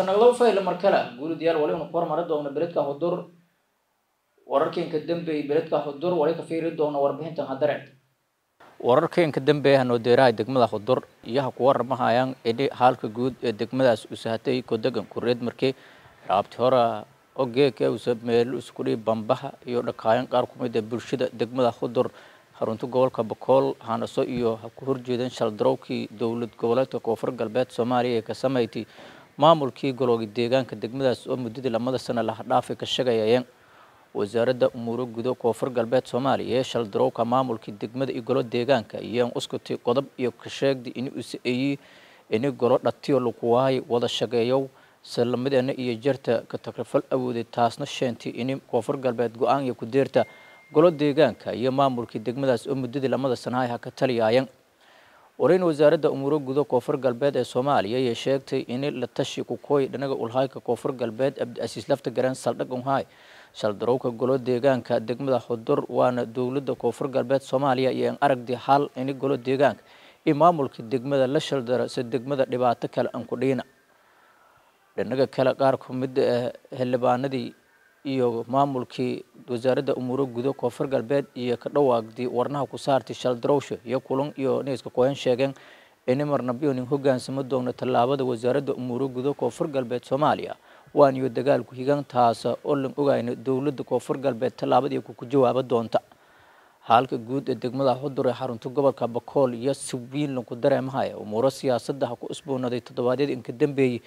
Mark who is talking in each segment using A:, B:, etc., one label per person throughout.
A: haskanaglow fayla markale guulidayaal wali unu ku hormari doona beledka hudur wararkeenka dambeeyay beledka hudur wali ka fiiri doona warbixintan hadare wararkeenka dambeeya noodeeraha degmada hudur iyaha ku waramahayaan ini haalka guud ee degmadaas usahatay kodegan kureed markii raabti hora ogeeka usa meel iskudhi bambaha iyo dhakaayan qaar kumid ee bulshada degmada hudur xarunta gobolka bakool hanaso iyo ha ku horjeedeen shaldarowkii dowlad goboleedka koonfur galbeed soomaaliya ee ka samaysay maamulkii golooga deegaanka degmadaas oo muddadii lamada sano laha dhaafay ka shagayayeen wasaaradda umuuro gudo koonfur galbeed soomaaliya ee shaldarowka maamulkii degmada iyo golo deegaanka iyaan uskutay qodob iyo ka sheegday ini usa-eeyey ini golo dhatiyo lakuwahay wada shageeyow salamideena iyo jarta ka takrifal awooday taasna sheentay ini koonfur galbeed go-aan iyo ku-deerta golo deegaanka iyo maamulkii degmadaas oo muddadii lamada sanahay ha ka taliyaayeen warayn wasaaradda umuuro gudo koonfur galbeed ee soomaaliya ayay sheegtay ini la tashi kukooy dhanaga ulhayka koonfur galbeed abdiasiis lafta gareen saldhag unhay shaldarowka golo deegaanka degmada xudur waana dowladda koonfur galbeed soomaaliya iyo aragdi hal ini golo deegaanka iyo maamulka degmada la shaldara se degmada dhibaato kale aan ku dhiina dhinaga kale qaar kumid ah xildhibaanadii iyo maamulkii wasaaradda umuuro gudo koonfur galbeed iyo ka dhawaagdii warnaha ku saartay shaldarowsha iyo kulan iyo niiska koyan sheegeen ini marnabyonin hogaansamo doona tallaabada wasaaradda umuuro gudo koonfur galbeed soomaaliya waan iyo dagaalku higan taasa oo lan ogayna dowladda koonfur galbeed tallaabadii ku jawaaba doonta haalka guud ee degmada xudur ee xarunta gobolka bakool iyo si wiin lanku dareemahaya umuuro siyaasadda ha ku isboonaday toddobaadyadii inka dambeeyey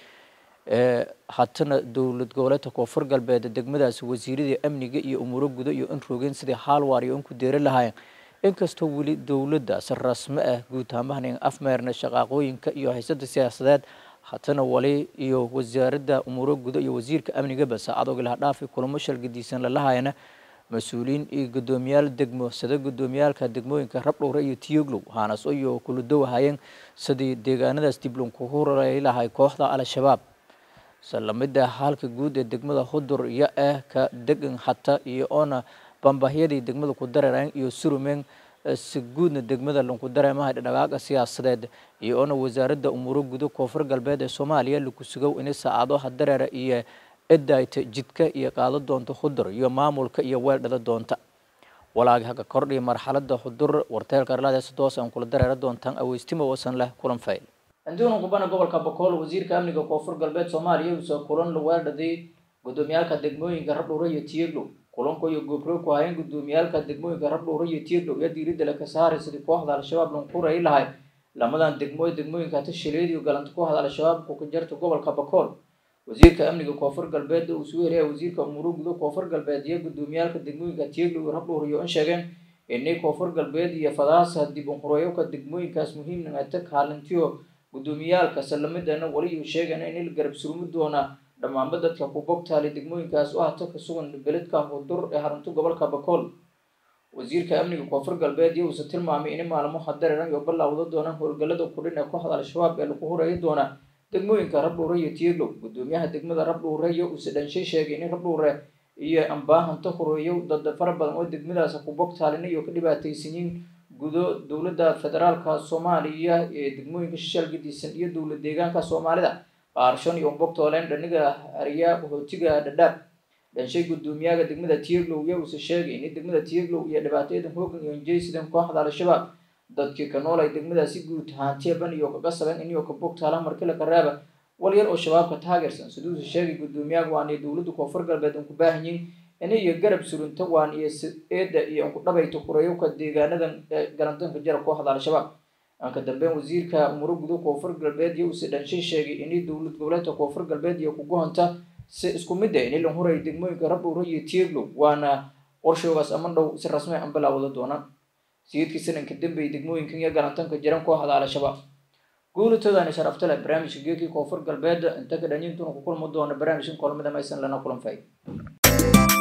A: ee hatana dowlad goboleedka koonfur galbeed degmadaasi wasiiradii amniga iyo umuuro gudo iyo in roogeen sidii haalwaar iyo in ku deeri lahaayeen inkastoo weli dowladdaas rasmo ah guud ahaanbahan afmeerna shaqaaqooyinka iyo haysada siyaasadeed hatana wali iyo wasaaradda umuuro gudo iyo wasiirka amnigaba saacadoogi laha dhaafi kulamo shalgadiisan lalahayana mas-uuliyiin iyo guddoomiyaal degmo sida guddoomiyaalka degmooyinka rabdhowre iyo tiyoglow haanas iyo kula dowahayeen sidii deegaanadaas dib lanku hurey lahay kooxda al-shabaab salamida halka guud ee degmada hudur iyo ah ka degan hata iyo oona bambahyadii degmada ku dareereen iyo surumeen si guudna degmada lanku dareemaha dhaqaaqa siyaasadeed iyo oona wasaaradda umuuro gudo koonfur galbeed ee soomaaliya laku sugow inay saacadaha dareera iyo edayta jidka iyo qaado doonta hudur iyo maamulka iyo weeldhada doonta walaagi haka kordhiya marxalada hudur warteelka arladees doos aan kula dareera doontaan aweystimo wasan leh kulan fayl anduuna qubana gobolka bakool wasiirka amniga koonfur galbeed soomaaliya uusoo kulan la weeldhaday guddoomiyaalka degmooyinka rabdhowre iyo tiyeglow kulanku iyo goobro ku hayeen guddoomiyaalka degmooyinka rabdhowre iyo tiyeglow iyo diiradda laka saaray sidii kooxda al-shabaab lankuray lahay lamadan degmo degmooyinka tashileed iyo galanta kooxda al-shabaab ku kajarta gobolka bakool wasiirka amniga koonfur galbeed uu soo helaya wasiirka umuuro gudo koonfur galbeed iyo guddoomiyaalka degmooyinka tiyeglow iyo rabdhowre iyo in sheegeen inay koonfur galbeed iyo fadaasa dib unqureyowka degmooyinkaas muhiimna ata kaalintiyo guddoomiyaalka salamidana wali uu sheegana in la garab surumi doona dhammaanba dadka ku bogtaali degmooyinkaas oo hata ka sugan beledka hudur ee harunta gobolka bakool wasiirka amniga koonfur galbeed iyo uuse tilmaamay in maalmo hadareeran iyo ballawda doonaan howlgallada kudhin ee kooxda al-shabaab ee lagu horeeyi doona degmooyinka rabdhowre iyo tiyeglow guddoomiyaha degmada rabdhowre iyo uuse dhanshay sheegay in rabdhowre iyo ambaahanta horeeyo dad fara badan oo degmadaas ku bogtaalina iyo ka dhibaataysanyiin gudo dowladda federaalka soomaaliya ee degmooyinka shishaal gadisan iyo dowlad deegaanka soomaalida qaarshan iyo umbogtooleen dhaniga ariya hootiga dhadhaab dhanshay guddoomiyaha degmada tiyeglow iyo uuse sheegay in degmada tiyeglow iyo dhibaatayadan hoogan iyo injaysidan kooxda al-shabaab dadkii ka nool ay degmadaasi guud haantiyaban iyo kaga saben iniyo ka bogtaala markila karaaba walyar oo shabaabka taageersan siduuse sheegay guddoomiyaha waanay dowladda koonfur galbeed aan ku baahanyiin inay iyo garab surunta waan iyo eeda iyo anku dhabayta kurayowka deegaanadan ee garantanka jara kooxda al-shabaab anka dambeyn wasiirka umuro gudo koonfur galbeed iyo uuse dhanshay sheegay inay dowlad goboleedka koonfur galbeed iyo kugohonta si isku mid ah inay la huray degmooyinka rabdhowre iyo tiyeglow waana qorshoogaas ama dhow si rasmi an bilaawada doonaan sayidkii sananka dambeeyay degmooyinkan iyo garantanka jiran kooxda al-shabaab guulatoodaani sharafta leh barnaamijka geekii koonfur galbeed inta ka dhanyintuna ku kulmi doona barnaamijkan kulamada maysan lana kulan fay